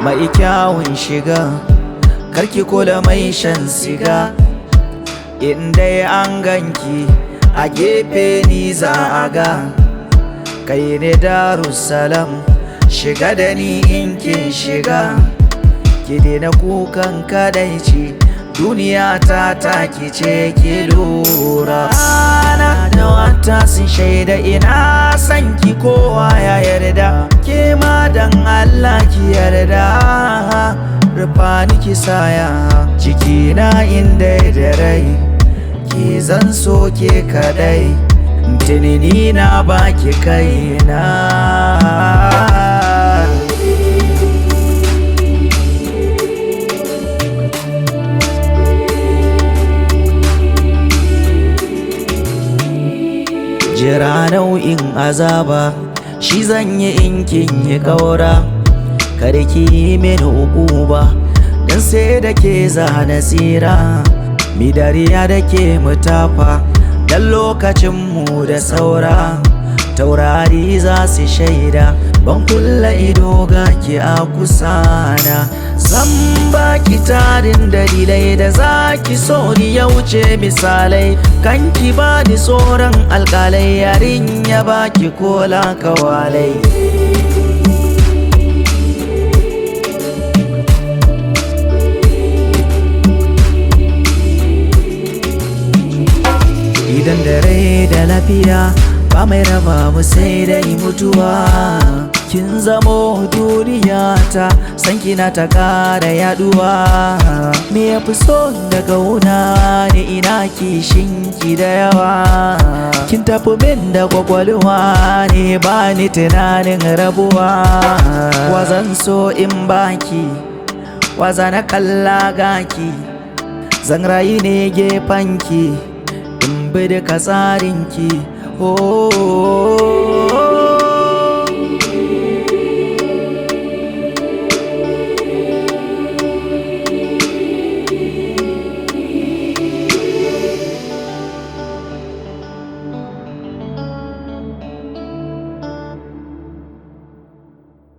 mai kyawun shiga karki kula mai shan siga inda an ganki a gefe ni za a ga kai ne darussalam shiga da ni in kin shiga ki daina kukan kadaici duniya ta taki ce ki lura ana da wata sun shaida ina san ki kowa ya yarda ke ma dan Allah ki yarda rufa ni ki saya jikina inda da rai ki zan so ke kadai tunani na baki kaina jira nau'in azaba shi zan yi in kin yi kaura kada ki yi mini ukuba dan sai da ke zana tsira mi dariya da ke mutafa dan lokacin mu da saura taurari za su shaida ban kulla ido ga ki a kusana zan baki tarin dalilai da za ki so ni ya wuce misalai kan ki ba ni tsoron alkalai yarin ya baki kola kawalai idan da rai da lafiya ba mai raba mu sai dai mutuwa kin zamo duniya ta san kina ta kara yaduwa me ya fi so daga wuna ne ina kishin ki da yawa kin tafi min da kwakwalwa ne ba ni tunanin rabuwa wazan so in baki waza na kalla gaki zan rayu ne gefanki in bi duka tsarinki oh